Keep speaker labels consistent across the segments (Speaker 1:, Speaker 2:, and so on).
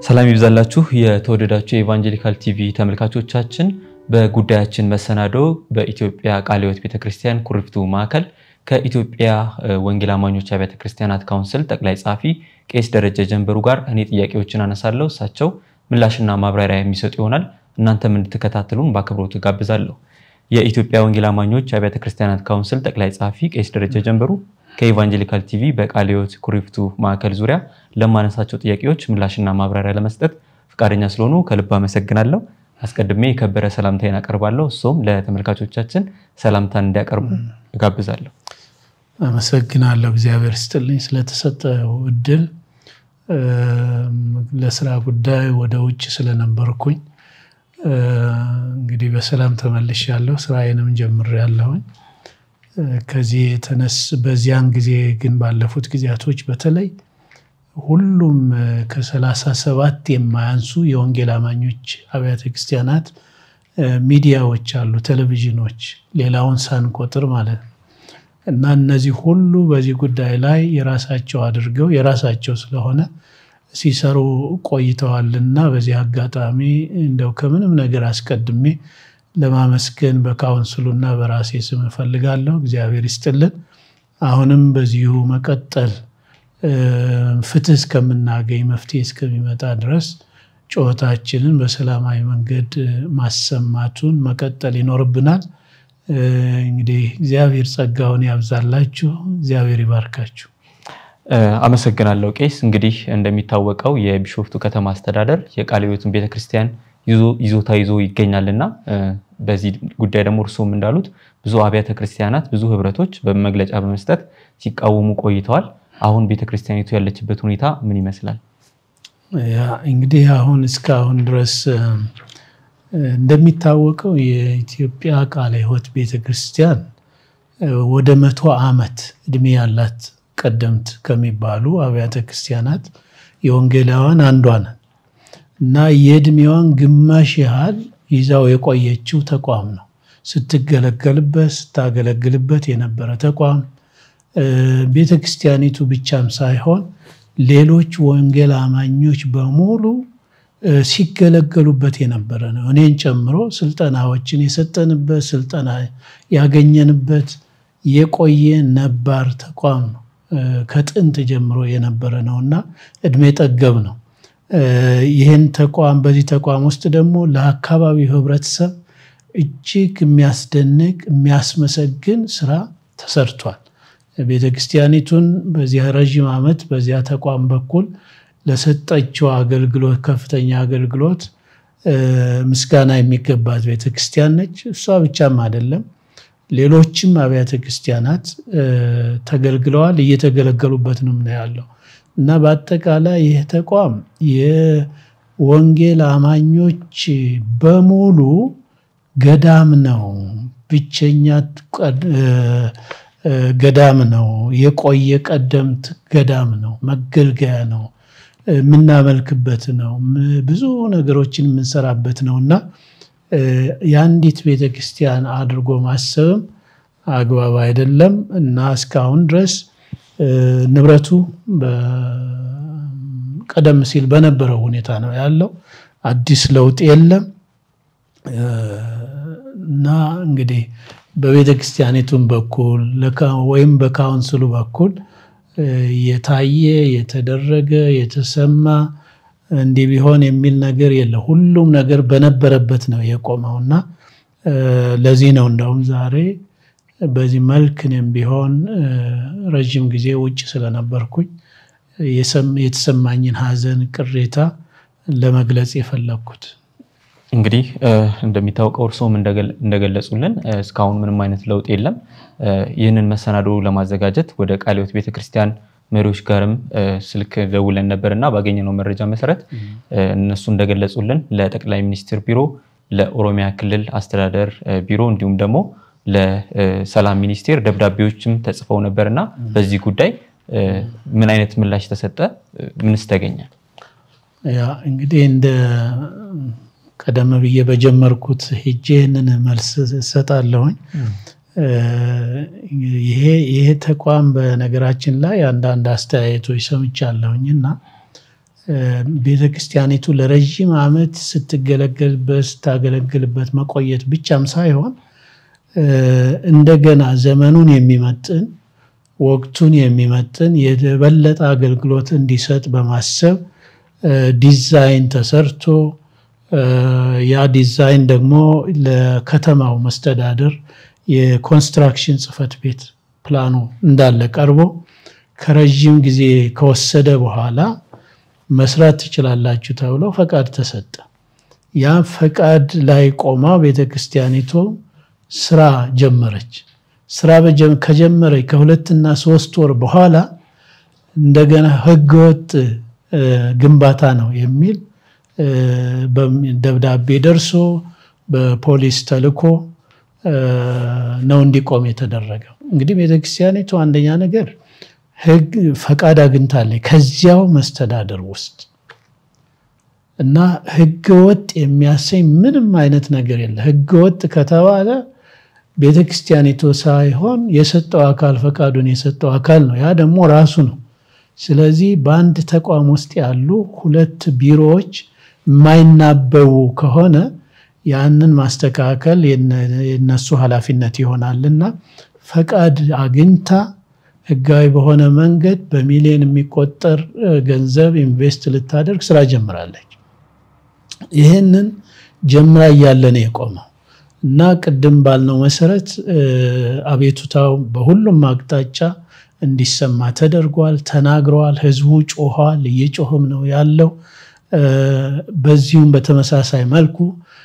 Speaker 1: ሰላም ይብዛላችሁ የተወደዳችሁ የኢቫንጀሊካል ቲቪ ተመልካቾቻችን። በጉዳያችን መሰናዶ በኢትዮጵያ ቃለ ሕይወት ቤተክርስቲያን ኩሪፍቱ ማዕከል ከኢትዮጵያ ወንጌል አማኞች አብያተ ክርስቲያናት ካውንስል ጠቅላይ ጸሐፊ ቄስ ደረጀ ጀንበሩ ጋር እኔ ጥያቄዎችን አነሳለሁ፣ እሳቸው ምላሽና ማብራሪያ የሚሰጡ ይሆናል። እናንተም እንድትከታተሉን በአክብሮት ጋብዛለሁ። የኢትዮጵያ ወንጌል አማኞች አብያተ ክርስቲያናት ካውንስል ጠቅላይ ጸሐፊ ቄስ ደረጀ ጀንበሩ ከኢቫንጀሊካል ቲቪ በቃለ ሕይወት ኩሪፍቱ ማዕከል ዙሪያ ለማነሳቸው ጥያቄዎች ምላሽና ማብራሪያ ለመስጠት ፈቃደኛ ስለሆኑ ከልብ አመሰግናለሁ። አስቀድሜ የከበረ ሰላምታዬን አቀርባለሁ። እሱም ለተመልካቾቻችን ሰላምታን እንዲያቀርቡ እጋብዛለሁ።
Speaker 2: አመሰግናለሁ። እግዚአብሔር ስጥልኝ ስለተሰጠው እድል። ለስራ ጉዳይ ወደ ውጭ ስለነበርኩኝ እንግዲህ በሰላም ተመልሻለሁ። ስራዬንም ጀምሬያለሁኝ። ከዚህ የተነስ በዚያን ጊዜ ግን ባለፉት ጊዜያቶች በተለይ ሁሉም ከሰላሳ ሰባት የማያንሱ የወንጌል አማኞች አብያተ ክርስቲያናት ሚዲያዎች አሉ፣ ቴሌቪዥኖች፣ ሌላውን ሳንቆጥር ማለት ነው እና እነዚህ ሁሉ በዚህ ጉዳይ ላይ የራሳቸው አድርገው የራሳቸው ስለሆነ ሲሰሩ ቆይተዋልና በዚህ አጋጣሚ እንደው ከምንም ነገር አስቀድሜ ለማመስገን በካውንስሉና በራሴ ስም እፈልጋለሁ። እግዚአብሔር ይስጥልን። አሁንም በዚሁ መቀጠል ፍትህ እስከምናገኝ መፍትሄ እስከሚመጣ ድረስ ጩኸታችንን በሰላማዊ መንገድ ማሰማቱን መቀጠል ይኖርብናል። እንግዲህ እግዚአብሔር ጸጋውን ያብዛላችሁ፣ እግዚአብሔር ይባርካችሁ።
Speaker 1: አመሰግናለሁ ቄስ። እንግዲህ እንደሚታወቀው የቢሾፍቱ ከተማ አስተዳደር የቃለ ሕይወትን ቤተክርስቲያን ይዞታ ይዞ ይገኛልና በዚህ ጉዳይ ደግሞ እርስዎም እንዳሉት ብዙ አብያተ ክርስቲያናት ብዙ ህብረቶች በመግለጫ በመስጠት ሲቃወሙ ቆይተዋል። አሁን ቤተክርስቲያኒቱ ያለችበት ሁኔታ ምን ይመስላል?
Speaker 2: እንግዲህ አሁን እስካሁን ድረስ እንደሚታወቀው የኢትዮጵያ ቃለ ሕይወት ቤተክርስቲያን ወደ መቶ ዓመት እድሜ ያላት ቀደምት ከሚባሉ አብያተ ክርስቲያናት የወንጌላውያን አንዷ ናት እና የእድሜዋን ግማሽ ያህል ይዛው የቆየችው ተቋም ነው። ስትገለገልበት ስታገለግልበት የነበረ ተቋም ቤተ ክርስቲያኒቱ ብቻም ሳይሆን ሌሎች ወንጌል አማኞች በሙሉ ሲገለገሉበት የነበረ ነው። እኔን ጨምሮ ስልጠናዎችን የሰጠንበት ስልጠና ያገኘንበት የቆየ ነባር ተቋም ነው። ከጥንት ጀምሮ የነበረ ነው እና እድሜ ጠገብ ነው። ይህን ተቋም በዚህ ተቋም ውስጥ ደግሞ ለአካባቢው ህብረተሰብ እጅግ የሚያስደንቅ የሚያስመሰግን ስራ ተሰርቷል። ቤተ ክርስቲያኒቱን በዚያ ረዥም ዓመት በዚያ ተቋም በኩል ለሰጠችው አገልግሎት ከፍተኛ አገልግሎት ምስጋና የሚገባት ቤተ ክርስቲያን ነች። እሷ ብቻም አይደለም፣ ሌሎችም አብያተ ክርስቲያናት ተገልግለዋል፣ እየተገለገሉበት ነው ያለው እና በአጠቃላይ ይህ ተቋም የወንጌል አማኞች በሙሉ ገዳም ነው። ብቸኛ ገዳም ነው። የቆየ ቀደምት ገዳም ነው። መገልገያ ነው። የምናመልክበት ነው። ብዙ ነገሮችን የምንሰራበት ነው እና የአንዲት ቤተ ክርስቲያን አድርጎ ማሰብም አግባብ አይደለም እና እስካሁን ድረስ ንብረቱ ቀደም ሲል በነበረው ሁኔታ ነው ያለው። አዲስ ለውጥ የለም እና እንግዲህ በቤተ ክርስቲያኒቱም በኩል ወይም በካውንስሉ በኩል የታየ የተደረገ የተሰማ እንዲህ ቢሆን የሚል ነገር የለም። ሁሉም ነገር በነበረበት ነው የቆመው እና ለዚህ ነው እንደውም ዛሬ በዚህ መልክ እኔም ቢሆን ረዥም ጊዜ ውጭ ስለነበርኩኝ የተሰማኝን ሐዘን፣ ቅሬታ ለመግለጽ የፈለግኩት።
Speaker 1: እንግዲህ እንደሚታወቀው እርስዎም እንደገለጹልን እስካሁን ምንም አይነት ለውጥ የለም። ይህንን መሰናዶ ለማዘጋጀት ወደ ቃለ ሕይወት ቤተክርስቲያን መሪዎች ጋርም ስልክ ደውለን ነበር እና ባገኘነው መረጃ መሰረት እነሱ እንደገለጹልን ለጠቅላይ ሚኒስትር ቢሮ፣ ለኦሮሚያ ክልል አስተዳደር ቢሮ እንዲሁም ደግሞ ለሰላም ሚኒስቴር ደብዳቤዎችም ተጽፈው ነበር እና በዚህ ጉዳይ ምን አይነት ምላሽ ተሰጠ? ምንስ ተገኘ?
Speaker 2: ያ እንግዲህ እንደ ቀደም ብዬ በጀመርኩት ሄጄ ይህንን መልስ እሰጣለሁኝ። ይሄ ተቋም በነገራችን ላይ አንዳንድ አስተያየቶች ሰምቻለሁኝ እና ቤተ ክርስቲያኒቱ ለረዥም ዓመት ስትገለገልበት ስታገለግልበት መቆየት ብቻም ሳይሆን እንደገና ዘመኑን የሚመጥን ወቅቱን የሚመጥን የበለጠ አገልግሎት እንዲሰጥ በማሰብ ዲዛይን ተሰርቶ ያ ዲዛይን ደግሞ ለከተማው መስተዳድር የኮንስትራክሽን ጽሕፈት ቤት ፕላኑ እንዳለ ቀርቦ ከረዥም ጊዜ ከወሰደ በኋላ መስራት ትችላላችሁ ተብሎ ፈቃድ ተሰጠ። ያ ፈቃድ ላይ ቆማ ቤተክርስቲያኒቱ ስራ ጀመረች። ስራ ከጀመረች ከሁለትና ሶስት ወር በኋላ እንደገና ህገወጥ ግንባታ ነው የሚል ደብዳቤ ደርሶ በፖሊስ ተልኮ ነው እንዲቆም የተደረገው። እንግዲህ ቤተክርስቲያኒቱ አንደኛ ነገር ህግ ፈቃድ አግኝታለች ከዚያው መስተዳደር ውስጥ እና ህገ ወጥ የሚያሰኝ ምንም አይነት ነገር የለ። ህገ ወጥ ከተባለ ቤተክርስቲያኒቱ ሳይሆን የሰጠው አካል ፈቃዱን የሰጠው አካል ነው። ያ ደግሞ ራሱ ነው። ስለዚህ በአንድ ተቋም ውስጥ ያሉ ሁለት ቢሮዎች የማይናበቡ ከሆነ ያንን ማስተካከል የነሱ ኃላፊነት ይሆናልና ፈቃድ አግኝታ ህጋዊ በሆነ መንገድ በሚሊዮን የሚቆጠር ገንዘብ ኢንቨስት ልታደርግ ስራ ጀምራለች። ይህንን ጀምራ እያለ ነው የቆመው እና ቅድም ባልነው መሰረት አቤቱታው በሁሉም አቅጣጫ እንዲሰማ ተደርጓል፣ ተናግረዋል። ህዝቡ ጮኋል፣ እየጮህም ነው ያለው። በዚሁም በተመሳሳይ መልኩ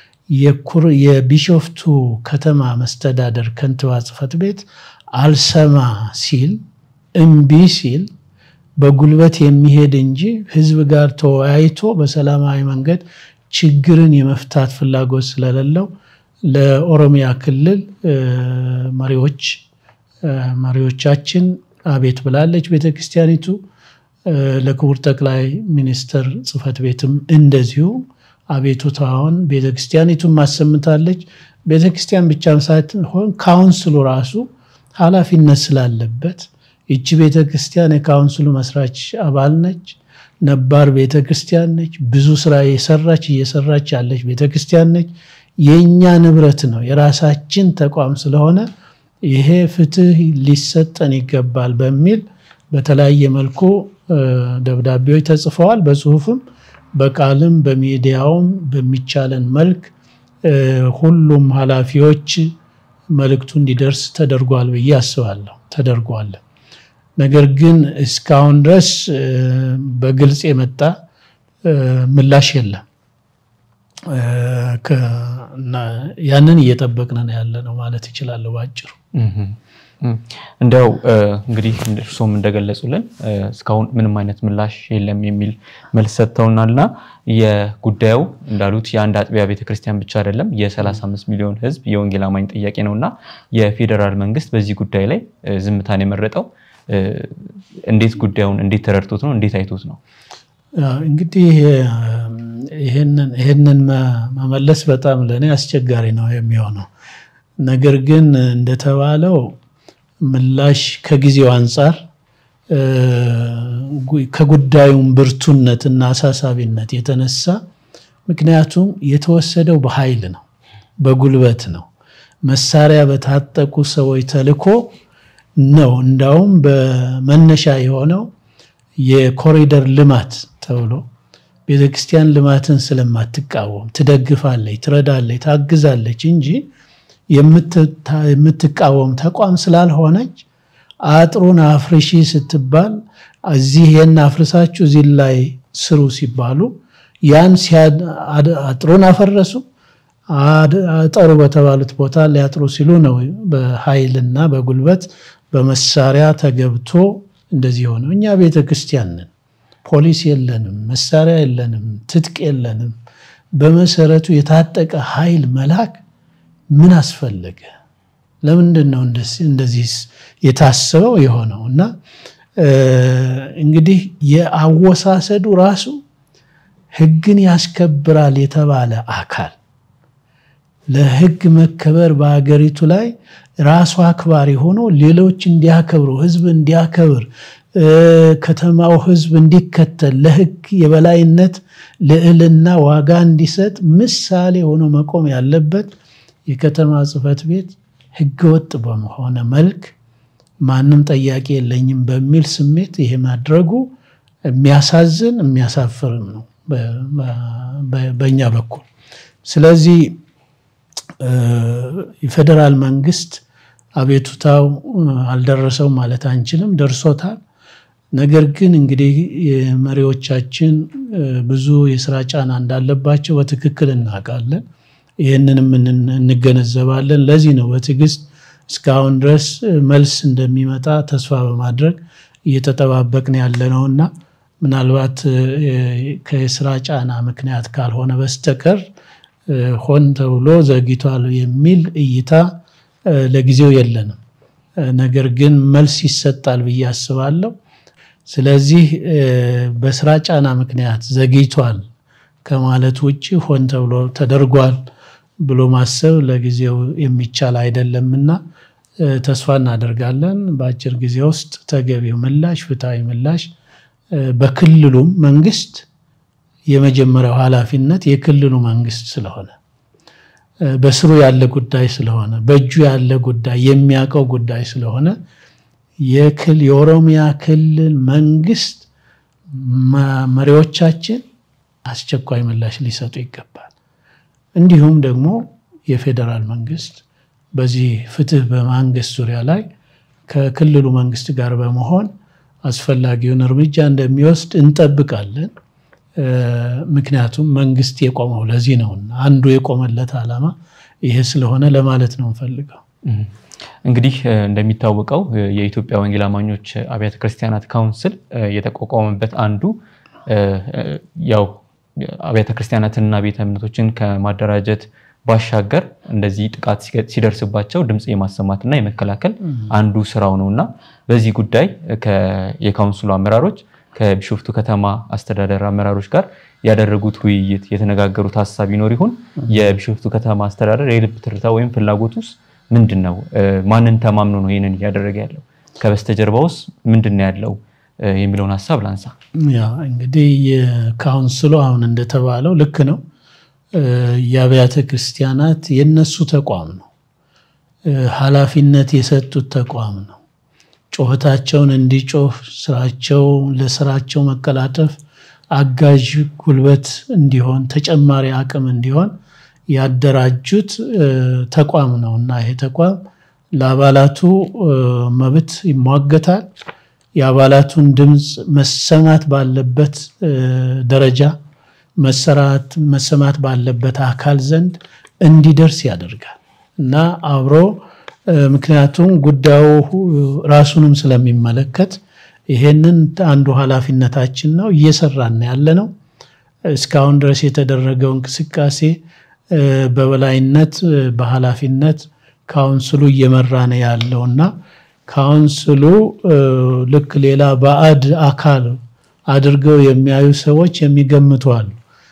Speaker 2: የቢሾፍቱ ከተማ መስተዳደር ከንቲባ ጽሕፈት ቤት አልሰማ ሲል እምቢ ሲል በጉልበት የሚሄድ እንጂ ህዝብ ጋር ተወያይቶ በሰላማዊ መንገድ ችግርን የመፍታት ፍላጎት ስለሌለው ለኦሮሚያ ክልል መሪዎች መሪዎቻችን አቤት ብላለች ቤተክርስቲያኒቱ። ለክቡር ጠቅላይ ሚኒስትር ጽሕፈት ቤትም እንደዚሁ አቤቱታውን ቤተክርስቲያኒቱን ማሰምታለች። ቤተክርስቲያን ብቻም ሳትሆን ካውንስሉ ራሱ ኃላፊነት ስላለበት ይቺ ቤተክርስቲያን የካውንስሉ መስራች አባል ነች። ነባር ቤተክርስቲያን ነች። ብዙ ስራ የሰራች እየሰራች ያለች ቤተክርስቲያን ነች። የእኛ ንብረት ነው፣ የራሳችን ተቋም ስለሆነ ይሄ ፍትህ ሊሰጠን ይገባል በሚል በተለያየ መልኩ ደብዳቤዎች ተጽፈዋል። በጽሁፍም በቃልም በሚዲያውም በሚቻለን መልክ ሁሉም ኃላፊዎች መልእክቱ እንዲደርስ ተደርጓል ብዬ አስባለሁ። ተደርጓል። ነገር ግን እስካሁን ድረስ በግልጽ የመጣ ምላሽ የለም። ያንን እየጠበቅን ያለ ነው ማለት ይችላለሁ በአጭሩ።
Speaker 1: እንዲያው እንግዲህ እርሶም እንደገለጹልን እስካሁን ምንም አይነት ምላሽ የለም የሚል መልስ ሰጥተውናልና የጉዳዩ እንዳሉት የአንድ አጥቢያ ቤተክርስቲያን ብቻ አይደለም፣ የ35 ሚሊዮን ሕዝብ የወንጌል አማኝ ጥያቄ ነው እና የፌዴራል መንግስት በዚህ ጉዳይ ላይ ዝምታን የመረጠው እንዴት ጉዳዩን እንዴት ተረድቶት ነው? እንዴት አይቶት ነው?
Speaker 2: እንግዲህ ይህንን መመለስ በጣም ለእኔ አስቸጋሪ ነው የሚሆነው። ነገር ግን እንደተባለው ምላሽ ከጊዜው አንጻር ከጉዳዩም ብርቱነት እና አሳሳቢነት የተነሳ ምክንያቱም የተወሰደው በኃይል ነው፣ በጉልበት ነው፣ መሳሪያ በታጠቁ ሰዎች ተልኮ ነው። እንዳውም በመነሻ የሆነው የኮሪደር ልማት ተብሎ ቤተክርስቲያን ልማትን ስለማትቃወም ትደግፋለች፣ ትረዳለች፣ ታግዛለች እንጂ የምትቃወም ተቋም ስላልሆነች አጥሩን አፍርሺ ስትባል እዚህ ይህን አፍርሳችሁ እዚህ ላይ ስሩ ሲባሉ ያን አጥሩን አፈረሱ። አጠሩ በተባሉት ቦታ ሊያጥሩ ሲሉ ነው በኃይልና በጉልበት በመሳሪያ ተገብቶ እንደዚህ ሆነው። እኛ ቤተ ክርስቲያን ነን፣ ፖሊስ የለንም፣ መሳሪያ የለንም፣ ትጥቅ የለንም። በመሰረቱ የታጠቀ ኃይል መላክ ምን አስፈለገ? ለምንድን ነው እንደዚህ የታሰበው የሆነው? እና እንግዲህ የአወሳሰዱ ራሱ ሕግን ያስከብራል የተባለ አካል ለሕግ መከበር በሀገሪቱ ላይ ራሱ አክባሪ ሆኖ ሌሎች እንዲያከብሩ ሕዝብ እንዲያከብር ከተማው ሕዝብ እንዲከተል ለሕግ የበላይነት ልዕልና ዋጋ እንዲሰጥ ምሳሌ ሆኖ መቆም ያለበት የከተማ ጽሕፈት ቤት ሕገወጥ በመሆነ መልክ ማንም ጠያቂ የለኝም በሚል ስሜት ይሄ ማድረጉ የሚያሳዝን የሚያሳፍርም ነው በእኛ በኩል። ስለዚህ የፌዴራል መንግስት አቤቱታው አልደረሰው ማለት አንችልም፣ ደርሶታል። ነገር ግን እንግዲህ መሪዎቻችን ብዙ የስራ ጫና እንዳለባቸው በትክክል እናውቃለን። ይህንንም እንገነዘባለን። ለዚህ ነው በትዕግስት እስካሁን ድረስ መልስ እንደሚመጣ ተስፋ በማድረግ እየተጠባበቅን ያለ ነው እና ምናልባት ከስራ ጫና ምክንያት ካልሆነ በስተቀር ሆን ተብሎ ዘግይቷል የሚል እይታ ለጊዜው የለንም። ነገር ግን መልስ ይሰጣል ብዬ አስባለሁ። ስለዚህ በስራ ጫና ምክንያት ዘግይቷል ከማለት ውጭ ሆን ተብሎ ተደርጓል ብሎ ማሰብ ለጊዜው የሚቻል አይደለምና ተስፋ እናደርጋለን በአጭር ጊዜ ውስጥ ተገቢው ምላሽ፣ ፍትሐዊ ምላሽ በክልሉም መንግስት የመጀመሪያው ኃላፊነት የክልሉ መንግስት ስለሆነ በስሩ ያለ ጉዳይ ስለሆነ በእጁ ያለ ጉዳይ የሚያውቀው ጉዳይ ስለሆነ የኦሮሚያ ክልል መንግስት መሪዎቻችን አስቸኳይ ምላሽ ሊሰጡ ይገባል። እንዲሁም ደግሞ የፌዴራል መንግስት በዚህ ፍትህ በማንገስ ዙሪያ ላይ ከክልሉ መንግስት ጋር በመሆን አስፈላጊውን እርምጃ እንደሚወስድ እንጠብቃለን። ምክንያቱም መንግስት የቆመው ለዚህ ነውና አንዱ የቆመለት ዓላማ ይሄ ስለሆነ ለማለት ነው እንፈልገው።
Speaker 1: እንግዲህ እንደሚታወቀው የኢትዮጵያ ወንጌል አማኞች አብያተ ክርስቲያናት ካውንስል የተቋቋመበት አንዱ ያው አብያተ ክርስቲያናትንና ቤተ እምነቶችን ከማደራጀት ባሻገር እንደዚህ ጥቃት ሲደርስባቸው ድምፅ የማሰማትና የመከላከል አንዱ ስራው ነው እና በዚህ ጉዳይ የካውንስሉ አመራሮች ከቢሾፍቱ ከተማ አስተዳደር አመራሮች ጋር ያደረጉት ውይይት የተነጋገሩት ሀሳብ ይኖር ይሆን? የቢሾፍቱ ከተማ አስተዳደር የልብ ትርታ ወይም ፍላጎት ውስጥ ምንድን ነው? ማንን ተማምኖ ነው ይህንን እያደረገ ያለው? ከበስተጀርባውስ ምንድን ነው ያለው የሚለውን ሀሳብ ላንሳ።
Speaker 2: ያ እንግዲህ የካውንስሉ አሁን እንደተባለው ልክ ነው። የአብያተ ክርስቲያናት የነሱ ተቋም ነው። ኃላፊነት የሰጡት ተቋም ነው። ጩኸታቸውን እንዲጮህ ስራቸው ለስራቸው መቀላጠፍ አጋዥ ጉልበት እንዲሆን ተጨማሪ አቅም እንዲሆን ያደራጁት ተቋም ነው እና ይሄ ተቋም ለአባላቱ መብት ይሟገታል። የአባላቱን ድምፅ መሰማት ባለበት ደረጃ መሰራት መሰማት ባለበት አካል ዘንድ እንዲደርስ ያደርጋል እና አብሮ ምክንያቱም ጉዳዩ ራሱንም ስለሚመለከት ይሄንን አንዱ ኃላፊነታችን ነው። እየሰራን ያለ ነው። እስካሁን ድረስ የተደረገው እንቅስቃሴ በበላይነት በኃላፊነት ካውንስሉ እየመራ ነው ያለው እና ካውንስሉ ልክ ሌላ ባዕድ አካል አድርገው የሚያዩ ሰዎች የሚገምቱ አሉ።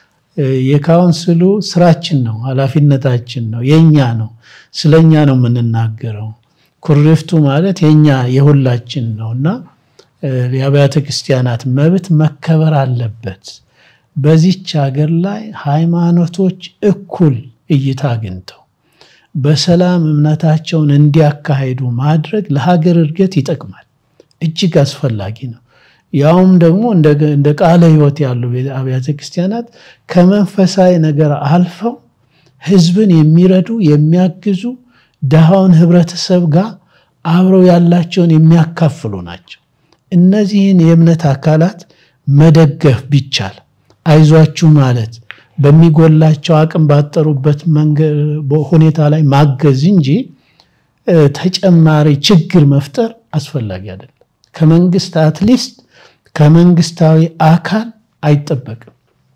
Speaker 2: የካውንስሉ ስራችን ነው፣ ኃላፊነታችን ነው፣ የኛ ነው። ስለኛ ነው የምንናገረው። ኩሪፍቱ ማለት የኛ የሁላችን ነው እና የአብያተ ክርስቲያናት መብት መከበር አለበት። በዚች ሀገር ላይ ሃይማኖቶች እኩል እይታ አግኝተው በሰላም እምነታቸውን እንዲያካሂዱ ማድረግ ለሀገር እድገት ይጠቅማል፣ እጅግ አስፈላጊ ነው። ያውም ደግሞ እንደ ቃለ ሕይወት ያሉ አብያተ ክርስቲያናት ከመንፈሳዊ ነገር አልፈው ሕዝብን የሚረዱ የሚያግዙ ድሃውን ህብረተሰብ ጋር አብረው ያላቸውን የሚያካፍሉ ናቸው። እነዚህን የእምነት አካላት መደገፍ ቢቻል አይዟችሁ ማለት በሚጎላቸው አቅም ባጠሩበት ሁኔታ ላይ ማገዝ እንጂ ተጨማሪ ችግር መፍጠር አስፈላጊ አይደለም። ከመንግስት አትሊስት ከመንግስታዊ አካል አይጠበቅም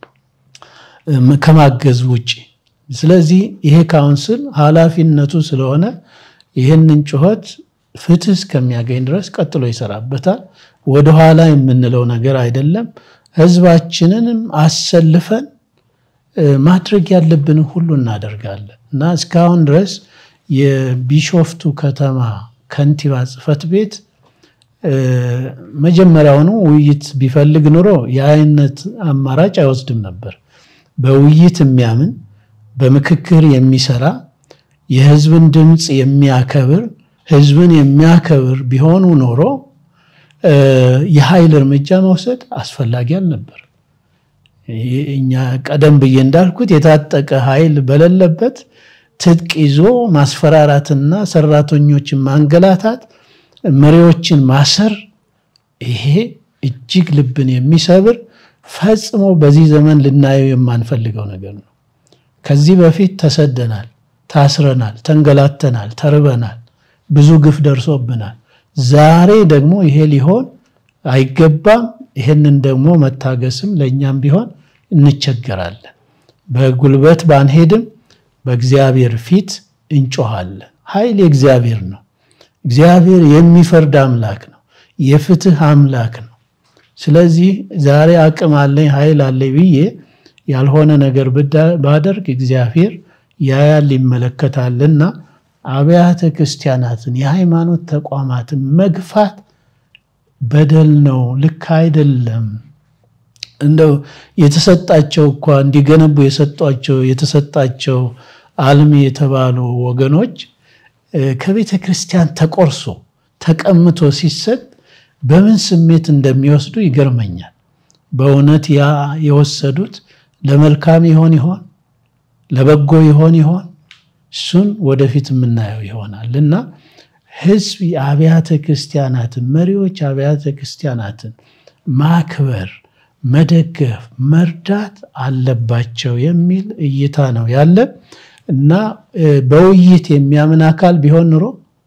Speaker 2: ከማገዝ ውጭ። ስለዚህ ይሄ ካውንስል ኃላፊነቱ ስለሆነ ይህንን ጩኸት ፍትህ እስከሚያገኝ ድረስ ቀጥሎ ይሰራበታል። ወደኋላ የምንለው ነገር አይደለም። ህዝባችንንም አሰልፈን ማድረግ ያለብንን ሁሉ እናደርጋለን እና እስካሁን ድረስ የቢሾፍቱ ከተማ ከንቲባ ጽሕፈት ቤት መጀመሪያውኑ ውይይት ቢፈልግ ኑሮ የአይነት አማራጭ አይወስድም ነበር። በውይይት የሚያምን በምክክር የሚሰራ የህዝብን ድምፅ የሚያከብር ህዝብን የሚያከብር ቢሆኑ ኖሮ የኃይል እርምጃ መውሰድ አስፈላጊ አልነበር። እኛ ቀደም ብዬ እንዳልኩት የታጠቀ ኃይል በሌለበት ትጥቅ ይዞ ማስፈራራትና ሰራተኞችን ማንገላታት፣ መሪዎችን ማሰር ይሄ እጅግ ልብን የሚሰብር ፈጽሞ በዚህ ዘመን ልናየው የማንፈልገው ነገር ነው። ከዚህ በፊት ተሰደናል፣ ታስረናል፣ ተንገላተናል፣ ተርበናል፣ ብዙ ግፍ ደርሶብናል። ዛሬ ደግሞ ይሄ ሊሆን አይገባም። ይሄንን ደግሞ መታገስም ለእኛም ቢሆን እንቸገራለን። በጉልበት ባንሄድም በእግዚአብሔር ፊት እንጮሃለን። ኃይል የእግዚአብሔር ነው። እግዚአብሔር የሚፈርድ አምላክ ነው። የፍትህ አምላክ ነው። ስለዚህ ዛሬ አቅም አለኝ ኃይል አለኝ ብዬ ያልሆነ ነገር ባደርግ እግዚአብሔር ያያል ይመለከታልና አብያተ ክርስቲያናትን የሃይማኖት ተቋማትን መግፋት በደል ነው፣ ልክ አይደለም። እንደው የተሰጣቸው እኳ እንዲገነቡ የሰጧቸው የተሰጣቸው አልሚ የተባሉ ወገኖች ከቤተ ክርስቲያን ተቆርሶ ተቀምቶ ሲሰጥ በምን ስሜት እንደሚወስዱ ይገርመኛል። በእውነት ያ የወሰዱት ለመልካም ይሆን ይሆን ለበጎ ይሆን ይሆን? እሱን ወደፊት የምናየው ይሆናል እና ህዝብ የአብያተ ክርስቲያናትን መሪዎች አብያተ ክርስቲያናትን ማክበር፣ መደገፍ፣ መርዳት አለባቸው የሚል እይታ ነው ያለን እና በውይይት የሚያምን አካል ቢሆን ኑሮ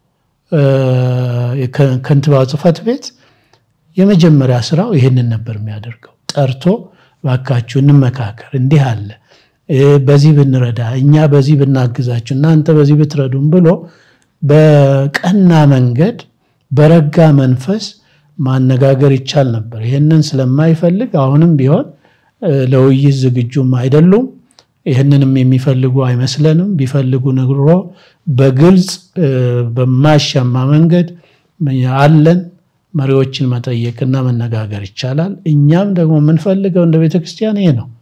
Speaker 2: ከንቲባው ጽሕፈት ቤት የመጀመሪያ ስራው ይህንን ነበር የሚያደርገው። ጠርቶ ባካችሁ እንመካከር፣ እንዲህ አለ፣ በዚህ ብንረዳ፣ እኛ በዚህ ብናግዛችሁ፣ እናንተ በዚህ ብትረዱም ብሎ በቀና መንገድ በረጋ መንፈስ ማነጋገር ይቻል ነበር። ይህንን ስለማይፈልግ አሁንም ቢሆን ለውይይት ዝግጁም አይደሉም። ይህንንም የሚፈልጉ አይመስለንም። ቢፈልጉ ንግሮ በግልጽ በማያሻማ መንገድ አለን መሪዎችን መጠየቅና መነጋገር ይቻላል። እኛም ደግሞ የምንፈልገው እንደ ቤተ ክርስቲያን ይሄ ነው።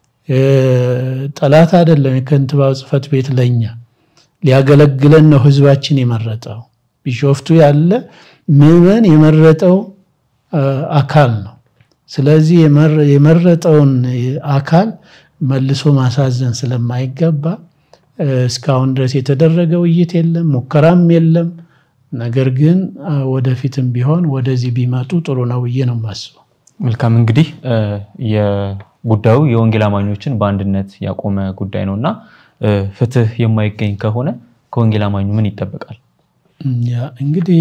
Speaker 2: ጠላት አይደለም። የከንቲባው ጽሕፈት ቤት ለእኛ ሊያገለግለን ነው ህዝባችን የመረጠው። ቢሾፍቱ ያለ ምዕመን የመረጠው አካል ነው። ስለዚህ የመረጠውን አካል መልሶ ማሳዘን ስለማይገባ እስካሁን ድረስ የተደረገ ውይይት የለም፣ ሙከራም የለም። ነገር ግን ወደፊትም ቢሆን ወደዚህ ቢመጡ ጥሩ ነው ብዬ ነው የማስበው።
Speaker 1: መልካም እንግዲህ የጉዳዩ የወንጌል አማኞችን በአንድነት ያቆመ ጉዳይ ነው እና ፍትህ የማይገኝ ከሆነ ከወንጌል አማኙ ምን ይጠበቃል?
Speaker 2: እንግዲህ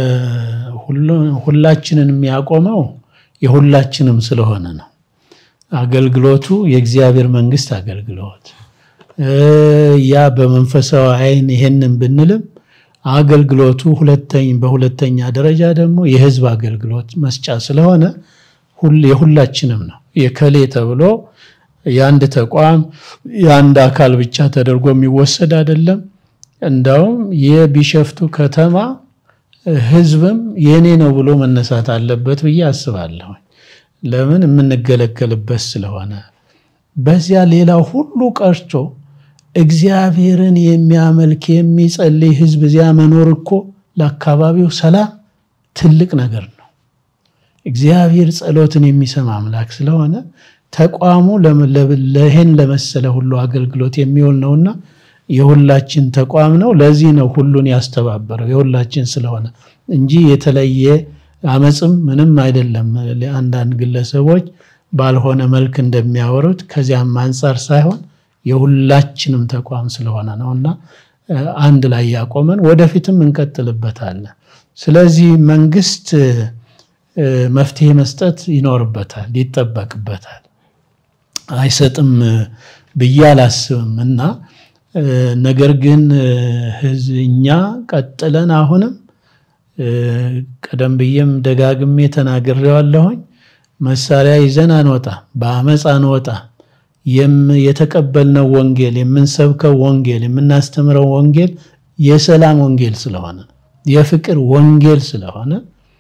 Speaker 2: ሁላችንን የሚያቆመው የሁላችንም ስለሆነ ነው። አገልግሎቱ የእግዚአብሔር መንግስት አገልግሎት ያ በመንፈሳዊ ዓይን ይሄንን ብንልም አገልግሎቱ በሁለተኛ ደረጃ ደግሞ የህዝብ አገልግሎት መስጫ ስለሆነ የሁላችንም ነው። የከሌ ተብሎ የአንድ ተቋም የአንድ አካል ብቻ ተደርጎ የሚወሰድ አይደለም። እንዳውም የቢሸፍቱ ከተማ ህዝብም የኔ ነው ብሎ መነሳት አለበት ብዬ አስባለሁ። ለምን የምንገለገልበት ስለሆነ። በዚያ ሌላው ሁሉ ቀርቶ እግዚአብሔርን የሚያመልክ የሚጸልይ ህዝብ እዚያ መኖር እኮ ለአካባቢው ሰላም ትልቅ ነገር ነው። እግዚአብሔር ጸሎትን የሚሰማ አምላክ ስለሆነ ተቋሙ ለይህን ለመሰለ ሁሉ አገልግሎት የሚውል ነውና የሁላችን ተቋም ነው። ለዚህ ነው ሁሉን ያስተባበረው የሁላችን ስለሆነ እንጂ የተለየ አመፅም ምንም አይደለም። አንዳንድ ግለሰቦች ባልሆነ መልክ እንደሚያወሩት ከዚያም አንጻር ሳይሆን የሁላችንም ተቋም ስለሆነ ነው እና አንድ ላይ ያቆመን ወደፊትም እንቀጥልበታለን። ስለዚህ መንግስት መፍትሄ መስጠት ይኖርበታል፣ ይጠበቅበታል። አይሰጥም ብዬ አላስብም እና ነገር ግን እኛ ቀጥለን አሁንም ቀደም ብዬም ደጋግሜ ተናግሬዋለሁኝ። መሳሪያ ይዘን አንወጣም፣ በአመፅ አንወጣም። የተቀበልነው ወንጌል የምንሰብከው ወንጌል የምናስተምረው ወንጌል የሰላም ወንጌል ስለሆነ የፍቅር ወንጌል ስለሆነ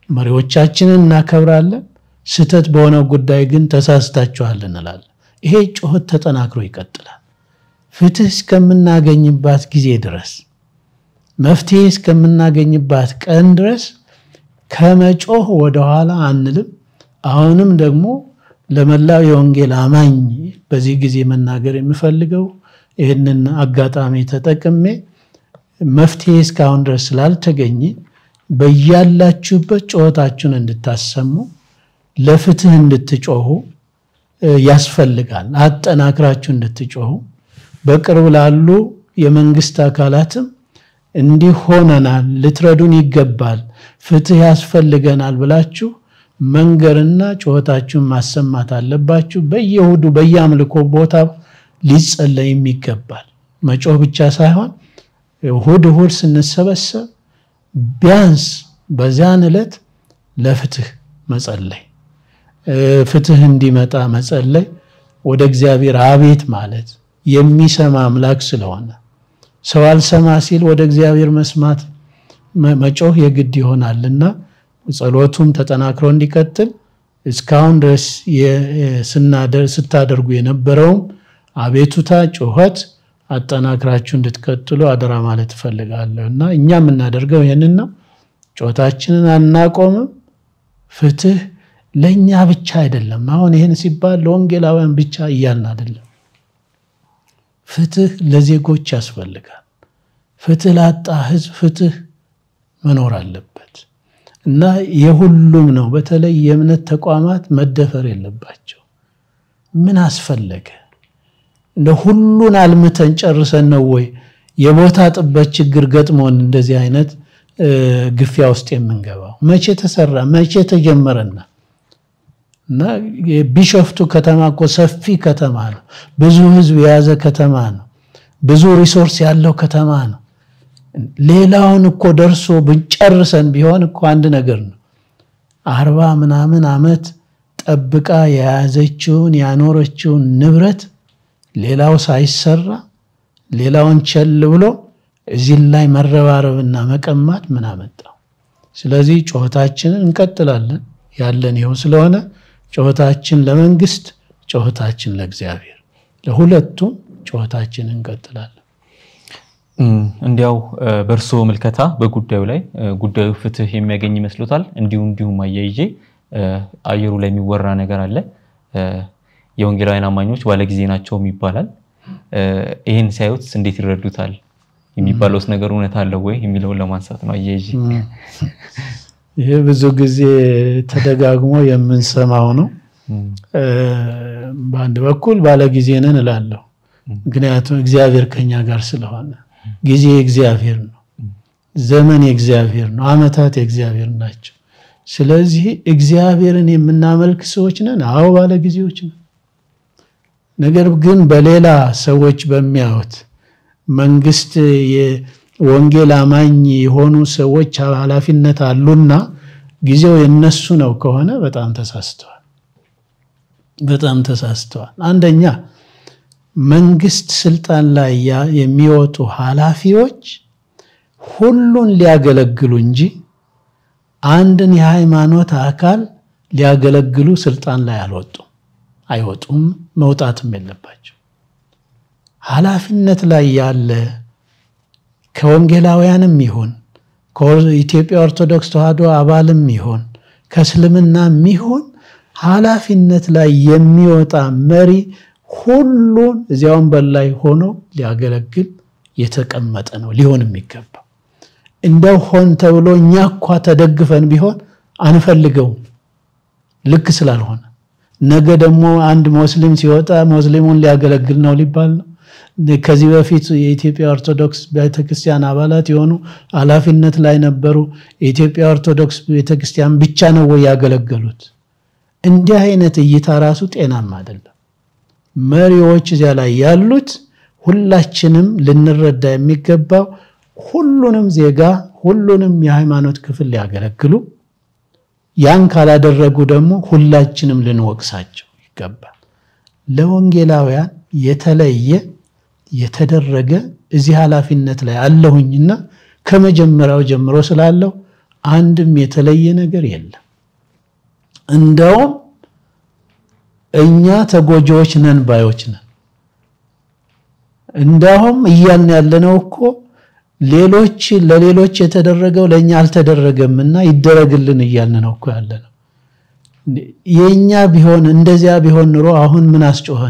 Speaker 2: መሪዎቻችንን እናከብራለን። ስህተት በሆነው ጉዳይ ግን ተሳስታችኋል እንላለን። ይሄ ጩኸት ተጠናክሮ ይቀጥላል። ፍትህ እስከምናገኝባት ጊዜ ድረስ መፍትሄ እስከምናገኝባት ቀን ድረስ ከመጮህ ወደኋላ አንልም። አሁንም ደግሞ ለመላው የወንጌል አማኝ በዚህ ጊዜ መናገር የምፈልገው ይህንን አጋጣሚ ተጠቅሜ መፍትሄ እስካሁን ድረስ ስላልተገኘ በያላችሁበት ጩኸታችሁን እንድታሰሙ ለፍትህ እንድትጮሁ ያስፈልጋል። አጠናክራችሁ እንድትጮሁ በቅርብ ላሉ የመንግስት አካላትም እንዲህ ሆነናል፣ ልትረዱን ይገባል፣ ፍትህ ያስፈልገናል ብላችሁ መንገርና ጩኸታችሁን ማሰማት አለባችሁ። በየእሁዱ በየአምልኮ ቦታ ሊጸለይም ይገባል። መጮህ ብቻ ሳይሆን እሁድ እሁድ ስንሰበሰብ ቢያንስ በዚያን ዕለት ለፍትህ መጸለይ፣ ፍትህ እንዲመጣ መጸለይ፣ ወደ እግዚአብሔር አቤት ማለት የሚሰማ አምላክ ስለሆነ ሰው አልሰማ ሲል ወደ እግዚአብሔር መስማት መጮህ የግድ ይሆናልና ጸሎቱም ተጠናክሮ እንዲቀጥል እስካሁን ድረስ ስታደርጉ የነበረውም አቤቱታ፣ ጩኸት አጠናክራችሁ እንድትቀጥሉ አደራ ማለት እፈልጋለሁ እና እኛ የምናደርገው ይህንን ነው። ጩኸታችንን አናቆምም። ፍትህ ለእኛ ብቻ አይደለም። አሁን ይህን ሲባል ለወንጌላውያን ብቻ እያልን አይደለም። ፍትህ ለዜጎች ያስፈልጋል። ፍትህ ላጣ ህዝብ ፍትህ መኖር አለበት እና የሁሉም ነው። በተለይ የእምነት ተቋማት መደፈር የለባቸው። ምን አስፈለገ? እንደ ሁሉን አልምተን ጨርሰን ነው ወይ የቦታ ጥበት ችግር ገጥሞን እንደዚህ አይነት ግፊያ ውስጥ የምንገባው? መቼ ተሰራ? መቼ ተጀመረና? እና የቢሾፍቱ ከተማ እኮ ሰፊ ከተማ ነው። ብዙ ህዝብ የያዘ ከተማ ነው። ብዙ ሪሶርስ ያለው ከተማ ነው። ሌላውን እኮ ደርሶ ብንጨርሰን ቢሆን እኮ አንድ ነገር ነው። አርባ ምናምን ዓመት ጠብቃ የያዘችውን ያኖረችውን ንብረት ሌላው ሳይሰራ ሌላውን ቸል ብሎ እዚህ ላይ መረባረብና መቀማት ምን አመጣው? ስለዚህ ጩኸታችንን እንቀጥላለን። ያለን ይኸው ስለሆነ ጩኸታችን ለመንግስት፣ ጩኸታችን ለእግዚአብሔር፣ ለሁለቱም ጩኸታችን እንቀጥላለን።
Speaker 1: እንዲያው በእርስዎ ምልከታ በጉዳዩ ላይ ጉዳዩ ፍትህ የሚያገኝ ይመስሎታል? እንዲሁም እንዲሁም አያይዤ አየሩ ላይ የሚወራ ነገር አለ። የወንጌላውያን አማኞች ባለጊዜ ናቸውም ይባላል። ይህን ሲያዩት እንዴት ይረዱታል? የሚባለውስ ነገር እውነት አለው ወይ የሚለውን ለማንሳት ነው አያይዤ።
Speaker 2: ይህ ብዙ ጊዜ ተደጋግሞ የምንሰማው ነው። በአንድ በኩል ባለጊዜ ነን እላለሁ። ምክንያቱም እግዚአብሔር ከኛ ጋር ስለሆነ ጊዜ የእግዚአብሔር ነው። ዘመን የእግዚአብሔር ነው። ዓመታት የእግዚአብሔር ናቸው። ስለዚህ እግዚአብሔርን የምናመልክ ሰዎች ነን። አዎ ባለ ጊዜዎች ነን። ነገር ግን በሌላ ሰዎች በሚያዩት መንግስት የወንጌል አማኝ የሆኑ ሰዎች ኃላፊነት አሉና ጊዜው የነሱ ነው ከሆነ በጣም ተሳስተዋል። በጣም ተሳስተዋል። አንደኛ መንግስት ስልጣን ላይ የሚወጡ ኃላፊዎች ሁሉን ሊያገለግሉ እንጂ አንድን የሃይማኖት አካል ሊያገለግሉ ስልጣን ላይ አልወጡም፣ አይወጡም፣ መውጣትም የለባቸው። ኃላፊነት ላይ ያለ ከወንጌላውያንም ይሁን ከኢትዮጵያ ኦርቶዶክስ ተዋሕዶ አባልም ይሁን ከእስልምናም ይሁን ኃላፊነት ላይ የሚወጣ መሪ ሁሉን እዚያ ወንበር ላይ ሆኖ ሊያገለግል የተቀመጠ ነው ሊሆን የሚገባው። እንደው ሆን ተብሎ እኛ እኳ ተደግፈን ቢሆን አንፈልገውም፣ ልክ ስላልሆነ። ነገ ደግሞ አንድ ሙስሊም ሲወጣ ሙስሊሙን ሊያገለግል ነው ሊባል ነው። ከዚህ በፊት የኢትዮጵያ ኦርቶዶክስ ቤተክርስቲያን አባላት የሆኑ ኃላፊነት ላይ ነበሩ። የኢትዮጵያ ኦርቶዶክስ ቤተክርስቲያን ብቻ ነው ወይ ያገለገሉት? እንዲህ አይነት እይታ ራሱ ጤናማ አይደለም። መሪዎች እዚያ ላይ ያሉት ሁላችንም ልንረዳ የሚገባው ሁሉንም ዜጋ ሁሉንም የሃይማኖት ክፍል ሊያገለግሉ ያን ካላደረጉ ደግሞ ሁላችንም ልንወቅሳቸው ይገባል። ለወንጌላውያን የተለየ የተደረገ እዚህ ኃላፊነት ላይ አለሁኝና ከመጀመሪያው ጀምሮ ስላለው አንድም የተለየ ነገር የለም። እንደውም እኛ ተጎጂዎች ነን ባዮች ነን። እንዳውም እያልን ያለነው እኮ ሌሎች ለሌሎች የተደረገው ለእኛ አልተደረገምና ይደረግልን እያልን ነው እኮ ያለነው። የእኛ ቢሆን እንደዚያ ቢሆን ኑሮ አሁን ምን አስጮኸን?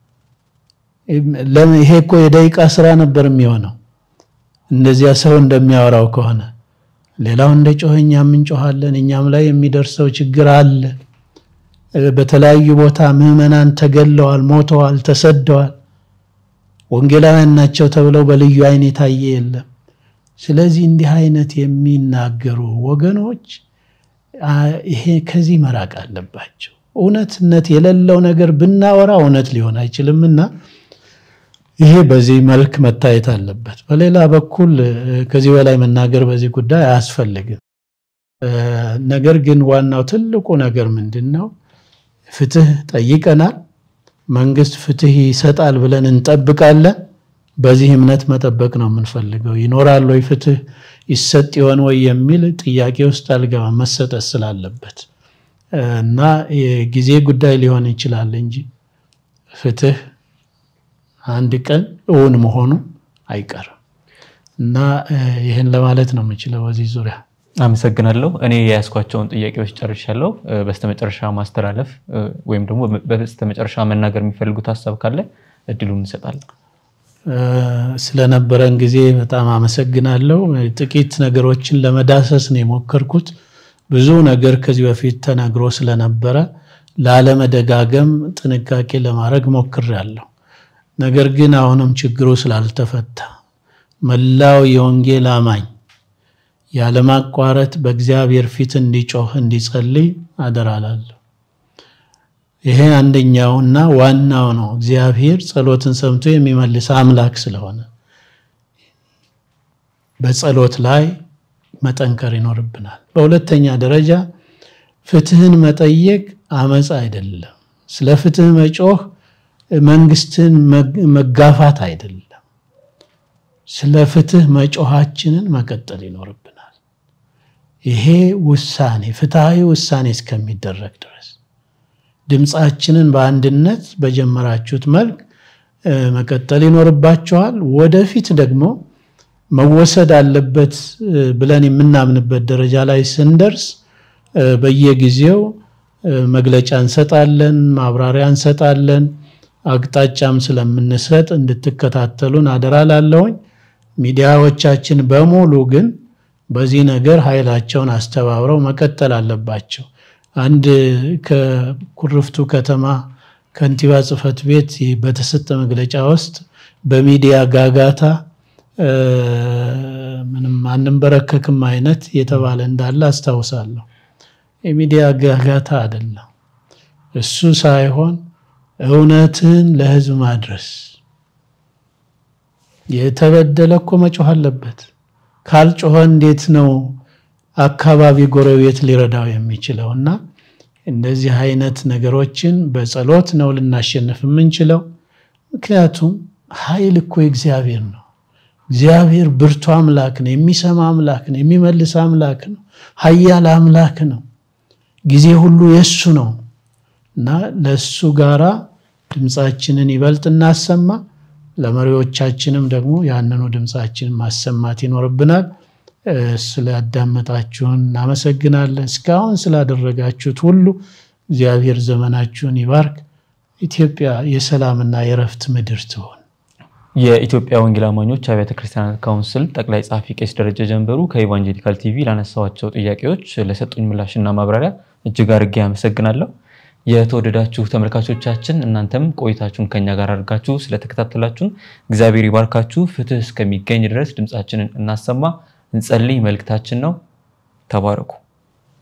Speaker 2: ይሄ እኮ የደቂቃ ስራ ነበር የሚሆነው። እንደዚያ ሰው እንደሚያወራው ከሆነ ሌላው እንደ ጮኸ እኛም እንጮኻለን። እኛም ላይ የሚደርሰው ችግር አለ። በተለያዩ ቦታ ምዕመናን ተገለዋል፣ ሞተዋል፣ ተሰደዋል። ወንጌላውያን ናቸው ተብለው በልዩ አይን የታየ የለም። ስለዚህ እንዲህ አይነት የሚናገሩ ወገኖች ይሄ ከዚህ መራቅ አለባቸው። እውነትነት የሌለው ነገር ብናወራ እውነት ሊሆን አይችልምና ይሄ በዚህ መልክ መታየት አለበት። በሌላ በኩል ከዚህ በላይ መናገር በዚህ ጉዳይ አያስፈልግም። ነገር ግን ዋናው ትልቁ ነገር ምንድን ነው? ፍትህ ጠይቀናል። መንግስት ፍትህ ይሰጣል ብለን እንጠብቃለን። በዚህ እምነት መጠበቅ ነው የምንፈልገው። ይኖራል ወይ ፍትህ ይሰጥ ይሆን ወይ የሚል ጥያቄ ውስጥ አልገባም፣ መሰጠት ስላለበት እና የጊዜ ጉዳይ ሊሆን ይችላል እንጂ ፍትህ አንድ ቀን እውን መሆኑ አይቀርም እና ይህን ለማለት ነው የምችለው በዚህ ዙሪያ።
Speaker 1: አመሰግናለሁ። እኔ የያዝኳቸውን ጥያቄዎች ጨርሻለሁ። በስተመጨረሻ ማስተላለፍ ወይም ደግሞ በስተመጨረሻ መናገር የሚፈልጉት ሀሳብ ካለ እድሉን እንሰጣለን።
Speaker 2: ስለነበረን ጊዜ በጣም አመሰግናለሁ። ጥቂት ነገሮችን ለመዳሰስ ነው የሞከርኩት። ብዙ ነገር ከዚህ በፊት ተነግሮ ስለነበረ ላለመደጋገም ጥንቃቄ ለማድረግ ሞክሬያለሁ። ነገር ግን አሁንም ችግሩ ስላልተፈታ መላው የወንጌል አማኝ ያለማቋረጥ በእግዚአብሔር ፊት እንዲጮህ እንዲጸልይ አደራላለሁ። ይሄ አንደኛውና ዋናው ነው። እግዚአብሔር ጸሎትን ሰምቶ የሚመልስ አምላክ ስለሆነ በጸሎት ላይ መጠንከር ይኖርብናል። በሁለተኛ ደረጃ ፍትህን መጠየቅ አመፅ አይደለም። ስለ ፍትህ መጮህ መንግስትን መጋፋት አይደለም። ስለ ፍትህ መጮሃችንን መቀጠል ይኖርብናል። ይሄ ውሳኔ ፍትሐዊ ውሳኔ እስከሚደረግ ድረስ ድምፃችንን በአንድነት በጀመራችሁት መልክ መቀጠል ይኖርባቸዋል። ወደፊት ደግሞ መወሰድ አለበት ብለን የምናምንበት ደረጃ ላይ ስንደርስ በየጊዜው መግለጫ እንሰጣለን፣ ማብራሪያ እንሰጣለን። አቅጣጫም ስለምንሰጥ እንድትከታተሉን አደራ ላለሁኝ። ሚዲያዎቻችን በሙሉ ግን በዚህ ነገር ኃይላቸውን አስተባብረው መቀጠል አለባቸው። አንድ ከኩርፍቱ ከተማ ከንቲባ ጽሕፈት ቤት በተሰጠ መግለጫ ውስጥ በሚዲያ ጋጋታ ምንም አንንበረከክም አይነት የተባለ እንዳለ አስታውሳለሁ። የሚዲያ ጋጋታ አይደለም እሱ ሳይሆን እውነትን ለሕዝብ ማድረስ የተበደለ እኮ መጮህ አለበት። ካልጮኸ እንዴት ነው አካባቢ ጎረቤት ሊረዳው የሚችለው? እና እንደዚህ አይነት ነገሮችን በጸሎት ነው ልናሸንፍ የምንችለው። ምክንያቱም ኃይል እኮ እግዚአብሔር ነው። እግዚአብሔር ብርቱ አምላክ ነው። የሚሰማ አምላክ ነው። የሚመልስ አምላክ ነው። ኃያል አምላክ ነው። ጊዜ ሁሉ የእሱ ነው እና ለእሱ ጋራ ድምፃችንን ይበልጥ እናሰማ። ለመሪዎቻችንም ደግሞ ያንኑ ድምፃችንን ማሰማት ይኖርብናል። ስላዳመጣችሁን እናመሰግናለን። እስካሁን ስላደረጋችሁት ሁሉ እግዚአብሔር ዘመናችሁን ይባርክ። ኢትዮጵያ የሰላምና የእረፍት ምድር ትሆን።
Speaker 1: የኢትዮጵያ ወንጌል አማኞች አብያተ ክርስቲያናት ካውንስል ጠቅላይ ጸሐፊ ቄስ ደረጀ ጀንበሩ ከኢቫንጀሊካል ቲቪ ላነሳዋቸው ጥያቄዎች ለሰጡኝ ምላሽና ማብራሪያ እጅግ አድርጌ አመሰግናለሁ። የተወደዳችሁ ተመልካቾቻችን እናንተም ቆይታችሁን ከኛ ጋር አድርጋችሁ ስለተከታተላችሁን እግዚአብሔር ይባርካችሁ። ፍትህ እስከሚገኝ ድረስ ድምፃችንን እናሰማ፣ እንጸልይ መልእክታችን ነው። ተባረኩ።